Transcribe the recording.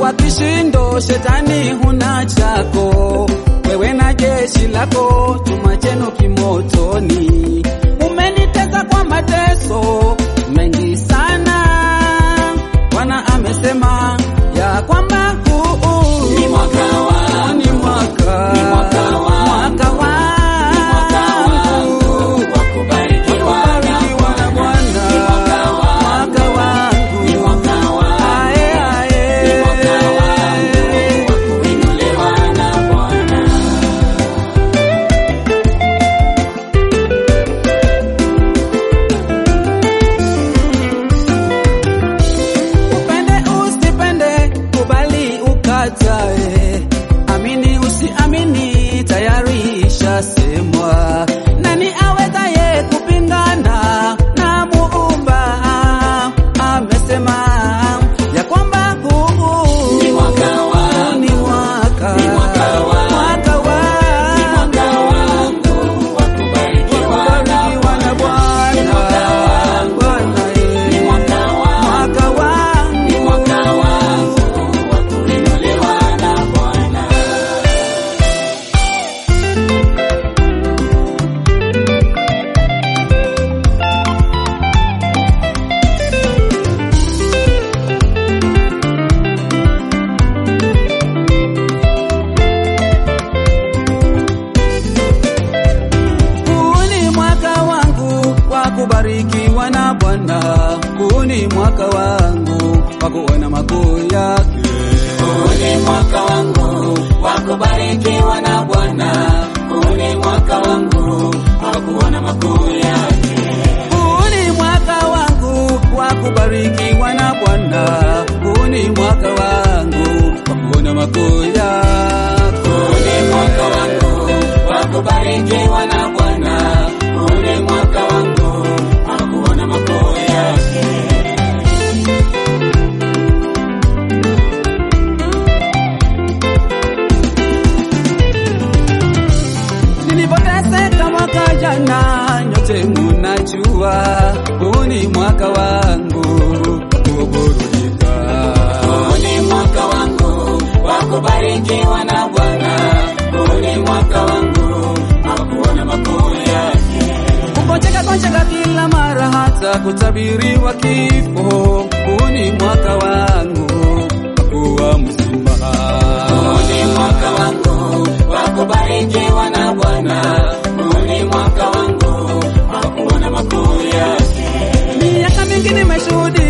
kwa kishindo, shetani huna chako, wewe na jeshi lako, chuma chenu kimotoni. Umenitesa kwa mateso mengi sana, Bwana amesema ya kwamba huu Ni mwaka wangu. ni mwaka Ni mwaka wangu. mwaka wangu wa kubarikiwa na Kubarikiwa na Bwana. Ni mwaka Mwaka wangu. Ni mwaka wangu. Ae, ae. Ni mwaka wangu wa kuinuliwa na Bwana. Upende usipende, kubali ukatae, amini usiamini, tayari ishasemwa. Nani awezaye kupingana na Muumba? Amesema ya kwamba huu Ni mwaka wangu. ni mwaka Ni mwaka wangu. mwaka Ni mwaka wangu wangu wa kubarikiwa na kubarikiwa na Bwana. Ni mwaka wangu. Bwana, eh. Ni mwaka wangu. Mwaka wangu. Ni mwaka wangu wa kuinuliwa na Bwana. Huu ni mwaka wangu wa kubarikiwa na Bwana. Huu ni mwaka wangu wa kuona makuu yake. Huu ni mwaka wangu wa kubarikiwa na Bwana. Huu ni mwaka wangu wa kuona makuu yake. Huu ni mwaka wangu wa kubarikiwa na Bwana. Huu ni mwaka wangu wa kuona makuu yake. Huu ni mwaka wangu wa kubarikiwa na Bwana. Huu ni mwaka wangu wa kuona makuu yake. Nilipoteseka mwaka jana, nyote munajua, huu ni mwaka wangu wa kuburudika. Huu ni mwaka wangu wa kubarikiwa na Bwana. Huu ni mwaka wangu wa kuona makuu yake. Kugonjeka gonjeka kila mara, hata kutabiriwa kifo. Huu ni mwaka wangu wa kuwa mzima. Huu ni mwaka wangu wa kubarikiwa na Bwana. Huu ni mwaka wangu wa kuona makuu yake. Miaka mingi nimeshuhudia